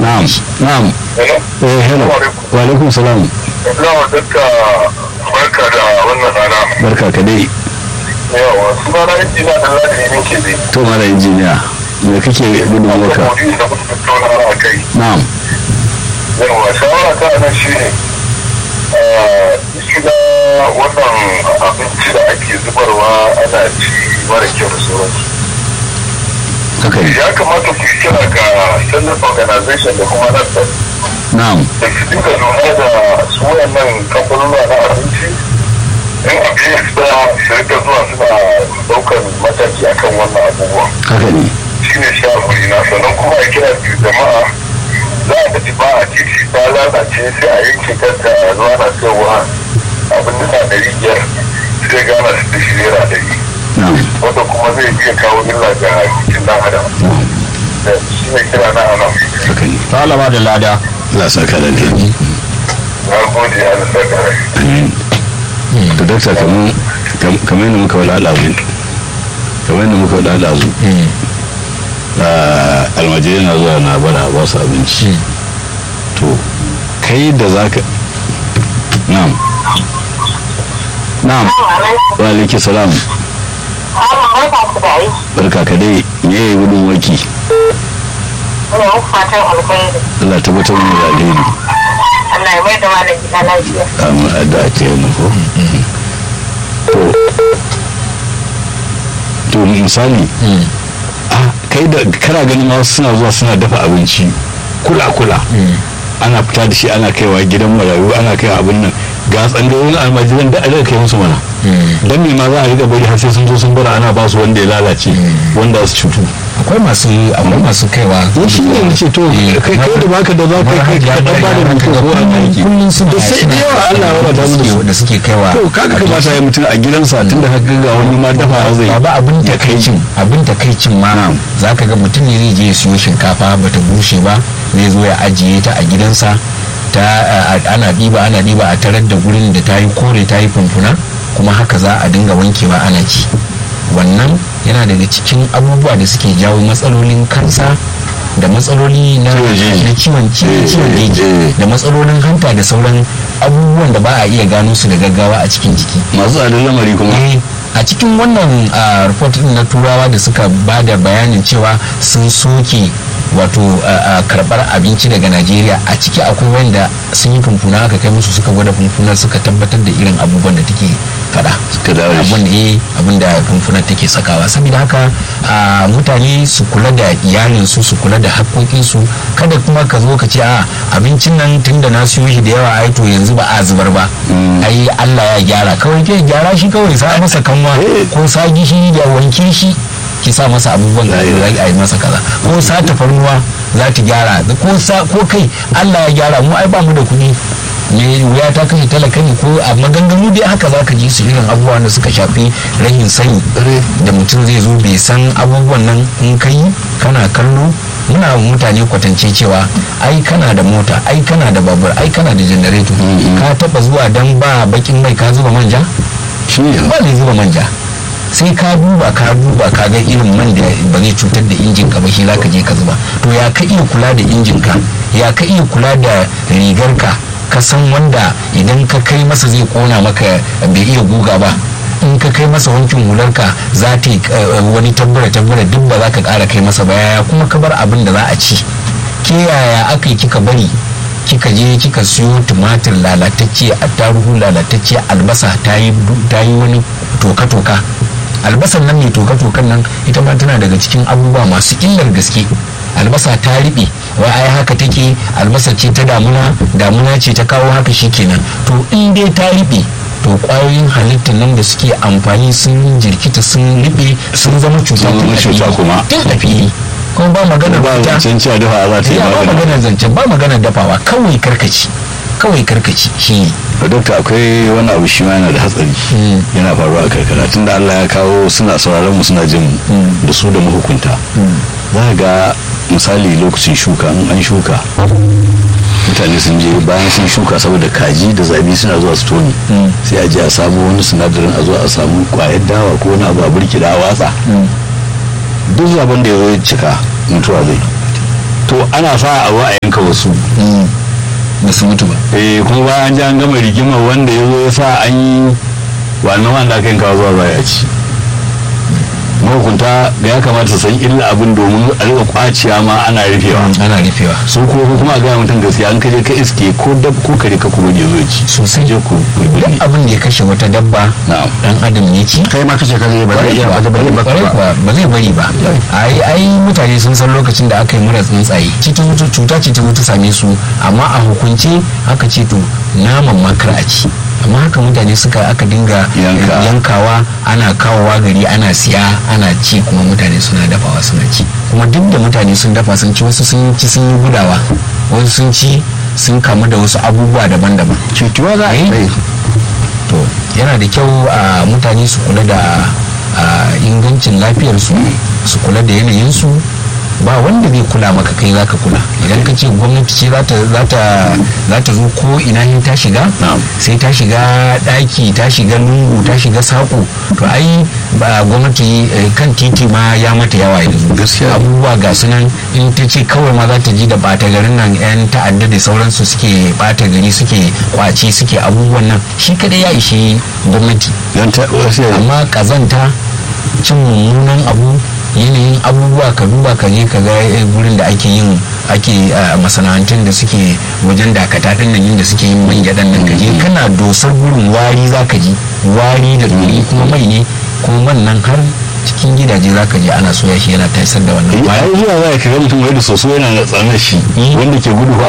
na'am na'am eh hello wa alaikum salam Ina duka barka da wannan rana. barka ka dai Yawa, suna na injina da ladi ne ke dai. to mala injiniya me kake gudun maka Maudu'in da kuka tattauna a kai. na'am Yawa, shawara ta nan shi ne. Shiga wannan abinci da ake zubarwa ana ci mara kyau da sauransu. haka ne Ya kamata ku yi kira ga Standard Organization da kuma NASDAQ na'am da su dinga lura da su wayannan kamfanonuwa na abinci in abin ya fita su rika zuwa suna daukan mataki akan wannan abubuwa haka ne shi ne shafuri na sannan kuma a kira biyu jama'a za a tafi ba a titi ta lalace sai a yanke kanta a zuwa na cewa abin da na ɗari biyar sai gana su da shi naira ɗari na'am wanda kuma zai iya kawo illa ga jikin ɗan adam na'am da shi ne kira na ana haka ne malama da lada Allah sa ka da ne na gode ya da sarkar to dakta kamar kamar yadda muka wala alazu kamar yadda muka wala alazu almajiri na zuwa na bara ba su abinci to kai da za ka na'am na'am wa alaiki salam barka ka dai me ya yi gudun waki fatan alkhairi Allah tabbatar mu da alheri Allah ya mai da malam gida lafiya amma addu'a ce yana ko to to misali ah, kai da kana ganin wasu suna zuwa suna dafa abinci kula kula ana fita da shi ana kaiwa gidan marayu ana kaiwa abin nan ga tsangayoyin almajiran da aka kai musu mana dan me ma za a riga bari har sai sun zo sun bara ana ba su wanda ya lalace wanda su cutu akwai masu akwai masu kaiwa to shi ne ce to kai kai da baka da za ka kai ka dan ba da mutum ko an aiki kullum suna da sai da yawa Allah ya wadata mu da su da suke kaiwa to kaga kamata ya mutum a gidansa tunda ka ga wani ma dafa zai ba abin takaicin abin takaicin ma za ka ga mutum ne zai je ya siyo shinkafa bata bushe ba zai zo ya ajiye ta a gidansa ta ana ɗiba ana ɗiba a tarar da gurin da ta yi kore ta yi funfuna kuma haka za a dinga wankewa ana ci wannan yana daga cikin abubuwa da suke jawo matsalolin kansa da matsaloli na na ciwon ciwon jeji da matsalolin hanta da sauran abubuwan da ba a iya gano su da gaggawa a cikin jiki masu tsadar lamari kuma a cikin wannan report din na turawa da suka ba da bayanin cewa sun soke wato karbar abinci daga najeriya a ciki akwai wanda sun yi fumfuna aka kai musu suka gwada fumfunar suka tabbatar da irin abubuwan da take fada suka dawo da shi. abin da eh abin da fumfunar take sakawa saboda haka a, mutane su kula da iyalinsu su kula da haƙoƙinsu kada kuma ka zo ka ce a abincin nan tun da na siyo shi da yawa ai to yanzu ba a zubar ba ai Allah ya gyara kawai ke gyara shi kawai sa masa kanwa ko sa gishiri da wanke shi ki sa masa abubuwan da za a yi masa kaza ko sa tafarnuwa za ta gyara ko sa ko kai Allah ya gyara mu ai ba mu da kuɗi ne wuya ta kashe talaka ne ko a maganganu dai haka za ka ji su irin abubuwan da suka shafi rahin sani da mutum zai zo bai san abubuwan nan in ka yi kana kallo muna mutane kwatance cewa ai kana da mota ai kana da babur ai kana da janareto ka taba zuwa dan ba bakin mai ka zuba manja shi ne ba zai zuba manja sai ka duba ka duba ka ga irin man da ba zai cutar da injin ka ba shi zaka je ka zuba to ya ka iya kula da injin ka ya ka iya kula da rigar ka ka san wanda idan ka kai masa zai kona maka bai iya guga ba in ka kai masa wankin hularka za ta yi wani tabbara tabbara duk ba za ka kara kai masa ba yaya kuma ka bar abin da za a ci ke yaya aka yi kika bari kika je kika siyo tumatir lalatacce attaruhu lalatacce albasa ta yi wani toka-toka albasan nan mai toka-tokan nan ita ma tana daga cikin abubuwa masu illar gaske albasa ta riɓe wai ai haka take albasa ce ta damuna damuna ce ta kawo haka shikenan to in dai ta riɓe to kwayoyin halittar nan da suke amfani sun jirkita sun riɓe sun zama cuta Sun zama cuta kuma. tun a fili kuma ba magana ba fita. zancen cewa dafa za ta yi ya ba magana magana zancen ba magana dafawa kawai karkaci kawai karkaci shi ne to dokta akwai wani abu shi ma yana da hatsari yana faruwa a karkara tunda Allah ya kawo suna sauraron mu suna jin mu da su da mahukunta za ka ga misali lokacin shuka in an shuka mutane sun je bayan sun shuka saboda kaji da zabi suna zuwa su toni sai a je a samu wani sinadarin a zo a samu kwayar dawa ko wani abu a burki da watsa duk zaben da ya zo ya cika mutuwa zai to ana sa a a yanka wasu ba su mutu ba eh kuma bayan an ji an gama rigima wanda ya zo ya sa an yi wannan wanda aka yanka zuwa baya ci mahukunta da ya kamata su san illa abin domin a rika kwaciya ma ana rufewa ana rufewa su ko kuma a gaya mutum gaskiya an kaje ka iske ko dab ko kare ka kuma ya zo ci sosai je ku ku duk binne abin da ya kashe wata dabba na'am dan adam ya ci kai ma kace kaje ba zai iya ba zai bari ba Kwarai kuwa, ba zai bari ba ai ai mutane sun san lokacin da aka yi mura tsuntsaye cikin mutu cuta ce ta mutu same su amma a hukunce aka ce to naman makar a ci amma haka mutane suka aka dinga Yanka. yankawa ana kawowa gari ana siya ana ci kuma mutane suna dafawa suna ci kuma duk da mutane sun dafa sun ci wasu sun ci sun yi gudawa wasu sun ci sun kamu da wasu abubuwa daban-daban cutuwa za a yi Eh. to yana da kyau a mutane su kula da a, ingancin lafiyarsu su kula da yanayinsu ba wanda zai kula maka kai zaka kula idan ka ce gwamnati ce za ta za ta za ta zo ko ina ne ta shiga Na'am. sai ta shiga daki ta shiga lungu ta shiga sako to ai ba gwamnati eh, kan titi ma ya mata yawa yanzu Gaskiya. abubuwa ga su nan in ta ce kawai ma za ta ji da bata garin nan yan ta'adda da sauransu suke bata gari suke kwace suke abubuwan nan shi kadai ya ishe gwamnati dan ta wasu ya- amma kazanta cin mummunan abu yanayin abubuwa ka duba ka je ka ga eh, gurin da ake yin ake ah, masana'antun da suke wajen dakata din nan inda suke yin man gyaɗan nan ka je kana dosar gurin wari za ka ji wari da dori kuma mai ne kuma man nan har cikin gidaje za ka je ana soya shi yana tasar da wannan ai wari zuwa za ka ga mutum wai da soso yana da tsanar shi Mm. wanda ke gudu fa